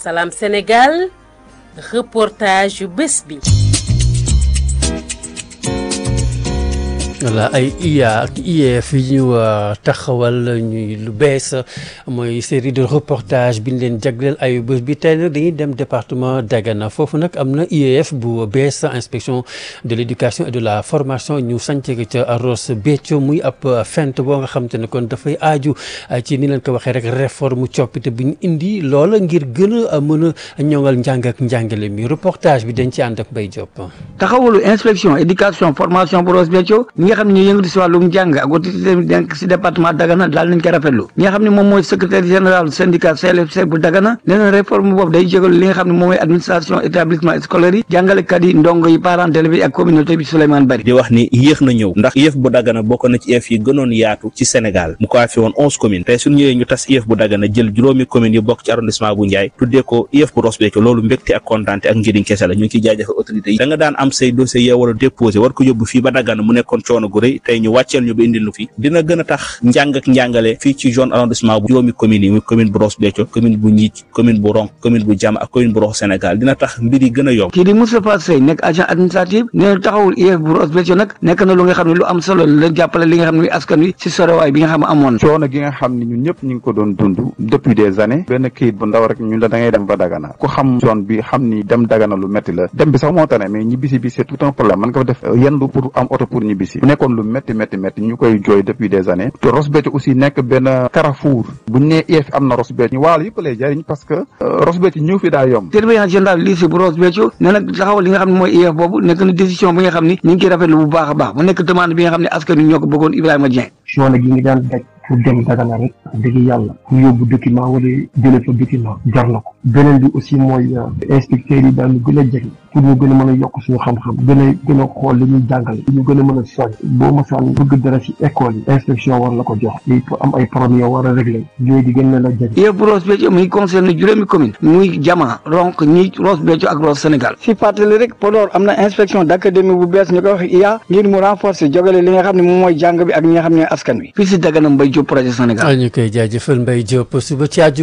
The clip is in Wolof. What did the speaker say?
Salam Sénégal reportage yu bés bi. voilà ay IA ak IEF yi ñu taxawal ñuy lu bees mooy série de reportage bi ñu leen jagleel ayu bés bi tey nag dañuy dem département Dagana foofu nag am na IEF bu bees inspection de l' éducation et de la formation ñu sànc ca Ross Béthio muy ab fent boo nga xam te ne kon dafay aaju ci ni leen ko waxee rek réforme coppite bu ñu indi loola ngir gën a mën a ñoŋal njàng ak njàngale mi reportage bi dañ ci ànd ak Mbaye Diop. taxawalu inspection éducation formation bu Ross Béthio ñi nga xam ne ñu yëngatu si wàllum jàng ak autorité denk si département Dagana daal nañ ko rafetlu ñi nga xam ne moom mooy secrétaire général syndicat CLFC bu Dagana nee na réforme boobu day jégalu li nga xam ne moom mooy administration établissement scolaire yi jàngalekat yi ndongo yi parents d'élèves yi ak communauté bi Souleymane Bari di wax ni yéex na ñëw ndax IEF bu Dagana bokk na ci IEF yi gënoon yaatu ci Sénégal mu ko fi woon onze communes tey suñu ñëwee ñu tas IEF bu Dagana jël juróomi communes yi bokk ci arrondissement bu Ndiaye tuddee ko IEF bu Ross Béthio loolu mbégte ak kontaante ak njëriñ kese la ñu ngi ciy jaajëfal autorité yi da nga daan am say dossier yoo war a déposé war ko yóbbu fii ba Dagana mu nekkoon coono gu rëy tey ñu wàcceel ñu ba indil nu fi dina gën a tax njàng ak njàngale fii ci zone arrondissement bu juróomi communes yi muy commune bu Ross Béthio commune bu Ndjidj commune bu Ronk commune bu Diama ak commune bu Rox Sénégal dina tax mbir yi gën a yomb kii di Moustapha Sey nekk agent administratif nee na taxawul IEF bu Ross Béthio nag nekk na lu nga xam ne lu am solo la jàppale li nga xam ne askan wi si sorowaay bi nga xam ne amoon coono gi nga xam ne ñun ñëpp ñu ngi ko doon dund depuis des années benn kayit bu ndaw rek ñun la da ngay dem ba Dagana ku xam zone bi xam ni dem Dagana lu métti la dem bi sax moo tane mais ñibbisi bi c'est tout un problème man nga fa def yendu pour am oto pour ñibbisi bu nekkoon lu métti métti métti ñu koy jooy depuis des années te Ross Béthio aussi nekk benn carrefour buñ nee IEF am na Ross Béthio ñu waalo yëpp lay jariñ parce que Ross Béthio ñëw fi daa yomb surveillant général lycée bu Ross Béthio nee na taxawal li nga xam ne mooy IEF boobu nekk na décision bi nga xam ni ñu ngi koy rafetlu bu baax a baax mu nekk demande bi nga xam ne askan wi ñoo ko bëggoon Ibrahima Dieng coono gi nga daan daj pour dem Dagana rek dëgg yàlla pour yóbbu document wala jële fa document jar na ko beneen bi aussi mooy inspecteurs yi daal ñu gën a jege pour ñu gën a mën a yokk suñu xam-xam gën a gën a xool li ñuy jàngale ñu gën a mën a soñ boo masaan bëgg dara ci école yi inspection war la ko jox lii pour am ay problème yoo war a régler yooyu di gën leen a jege IEF bu Ross Béthio muy concerné juróomi commune muy Diama Ronk ñi Ross Béthio ak Ross Sénégal si fàttali rek Podor am na inspection d'académie bu bees ñu koy wax IA ngir mu renforcer jogale li nga xam ne moom mooy jàng bi ak ñi nga xam ne askan wi fii si Dagana Mbaye Diop projet Sénégal ñu koy jaajëfal Mbaye Diop suba ci àjjuma